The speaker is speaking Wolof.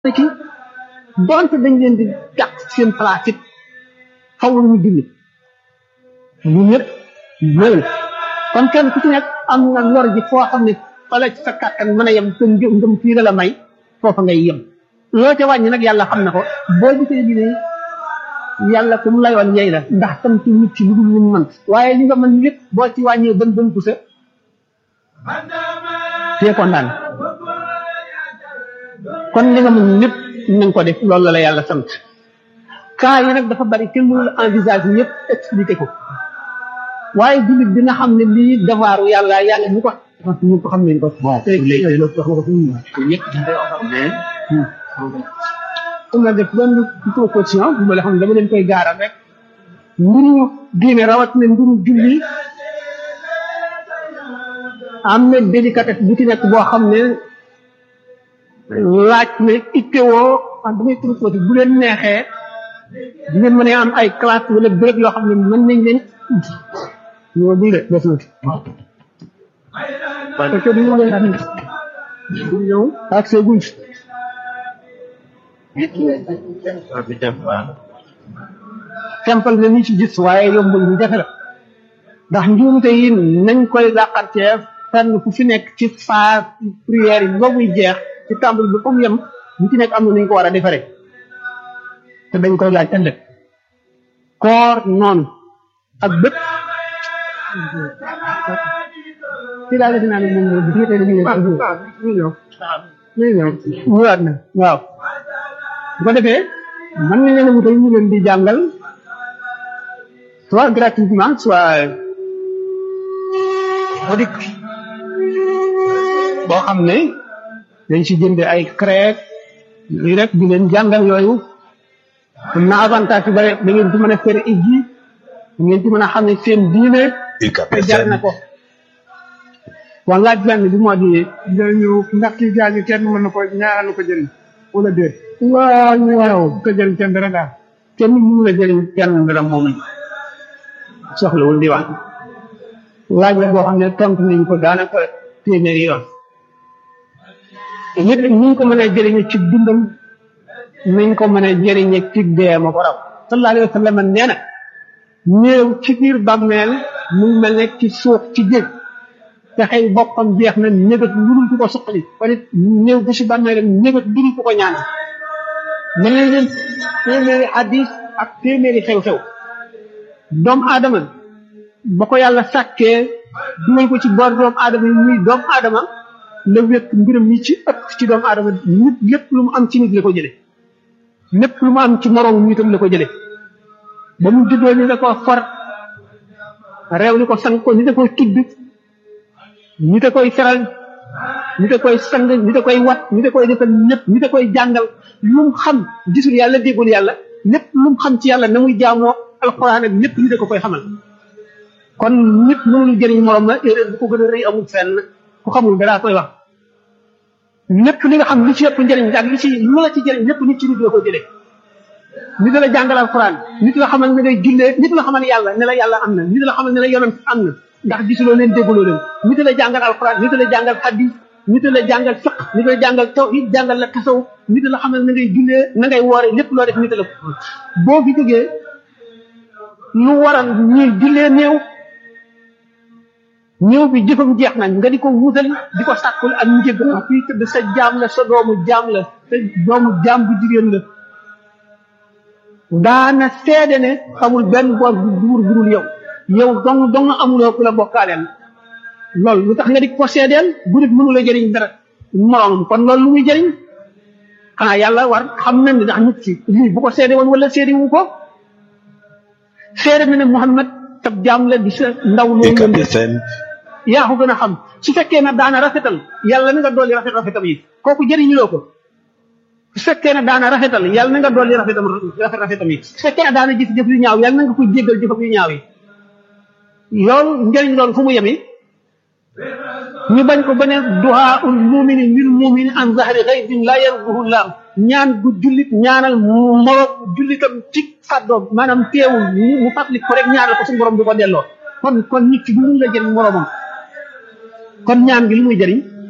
ci donte dañ leen di gàtt seen place it xaw ñu julli ñu ñëpp ñëw kon kenn ku ci nekk am nga lor ji foo xam ne fa la sa kàttan mën a yem sa ngëm ngëm fii la la may foofa ngay yem loo ca wàññi nag yàlla xam na ko boo gisee bi ne yàlla ku mu layoon yey la ndax tam ci nit ci lu dul lu mu mën waaye li nga mën lépp boo ci wàññee bën bën pusa tee ko naan kon li nga mën lépp nañ ko def loolu la la yàlla sant cas yi nag dafa bari kenn mënul envisage ñëpp expliqué ko waaye jullit dina xam ne lii devoiru yàlla yàlla ñu ko ñu ko xam nañ ko bon léegi loolu wax nga ko fi mu ñëpp mais comme la def benn proposition bu ma la xam ne dama leen koy gaaral rek mbiru diine rawat na mbiru julli am na délicatesse bu ci nekk boo xam ne laaj ne ittewoo wax damay proposé bu leen neexee di ngeen mën a am ay classe wala béréb yoo xam ne mën nañ leen ñoo bii de des na parce que du ñu leen am du ñëw ak see guñ simple na ni ci gis waaye yombul ñu jafe la ndax njuumte yi nañ koy làqartee fenn fu fi nekk ci phase prière yi ba muy jeex ci tàmbali bi comme yem ñu ci nekk am na nañ ko war a defaree te dañ koy laaj ëllëg koor noonu ak bépp ci daal defe naa ne moom moo gis nga tey ñu ñëw ñëwaat na waaw bu ko defee mën nañ leen a wutal ñu leen di jàngal soit gratuitement soit audit boo xam ne dañ si jënde ay crèque lii rek di leen jàngal yooyu am na avantage yu bare da ngeen ci mën a fere ijji da ngeen ci mën a xam ne seen diine te jar na ko wala laaj benn bi moo di jëriñu ndax kii gaañu kenn mën na ko ñaanal ko jëriñ wala déet waaw waaw ko jëriñ kenn dara daal kenn mënu la jëriñ kenn dara moom soxlawul di wax laaj la boo xam ne tontu nañ ko daanaka téeméeri yoon nit ñi ko mën a jëriñe ci dundam nañ ko mën a jëriñe ci dee ma ko raw sallallahu alayhi wa sallam nee na néew ci biir bàmmeel mu ngi mel ne ci suuf ci géej te xëy boppam jeex na ñëgat ludul ku ko suqali kon it néew bi si bàmmeelam ñëgat ludul ku ko ñaan mel na leen téeméeri hadis ak téeméeri xew-xew doomu aadama ba ko yàlla sàkkee dugal ko ci boor doomu aadama yi muy doomu aadama la wékk mbiram yi ci ëpp ci doomu aadama nit lépp lu mu am ci nit la ko jële lépp lu mu am ci moroom nitam la ko jële ba mu juddoo ni da ko for réew ni ko sang ko ni da koy tudd ni da koy feral ni da koy sang ni da koy wat ni da koy defal lépp ni da koy jàngal lu mu xam gisul yàlla déggul yàlla lépp lu mu xam ci yàlla na muy jaamoo alxuraan ak lépp ni da ko koy xamal kon nit mënul jëriñ morom la erreur bu ko gën a rëy amul fenn ku xamul dara koy wax lépp li nga xam li ci ëpp njëriñ ak li ci lu la ci jëriñ lépp nit ci nit la ko jëlee nit la jàngal alxuraan nit la xamal ne ngay jullee nit la xamal yàlla ne la yàlla am na nit la xamal ne la yonent am na ndax gisuloo leen dégguloo leen nit la jàngal alxuraan nit la jàngal hadis nit la jàngal fiq nit la jàngal tawhid jàngal la tasaw nit la xamal na ngay jullee na ngay woore lépp loo def nit la boo fi jógee lu waral ñuy jullee néew néew bi jëfam jeex nañ nga di ko wutal di ko sàkkul ak njëg ak fii tëdd sa jaam la sa doomu jaam la sa doomu jaam bu jigéen la daana seede ne xamul benn boor bu duur budul yow yow dong dong amuloo ku la bokkaaleel loolu lu tax nga di ko seedeel bu nit mënu la jëriñ dara moroomam kon loolu lu muy jëriñ xanaa yàlla war xam na ne ndax nit ki lii bu ko seede woon wala seede wu ko seede na ne Muhammad tab jaam la di sa ndaw loolu yaa ko gën a xam su fekkee ne daana rafetal yàlla na nga dolli rafet rafetam yi kooku jëriñuloo ko su fekkee ne daana rafetal yàlla na nga dolli rafetam rafet rafetam yi su fekkee ne daana jëf jëf yu ñaaw yàlla na nga ko jéggal jëfam yu ñaaw yi loolu njëriñ loolu fu mu yemi ñu bañ ko ba ne duhaa ul mumini lil mumini an zahri ghaybin la yarduhu laam ñaan gu jullit ñaanal moroom jullitam ci fàddoom maanaam teewul mu fàttali ko rek ñaanal ko suñu borom du ko delloo kon kon nit ki du mun la jëriñ moroomam kon ñaan gi lu muy jëriñ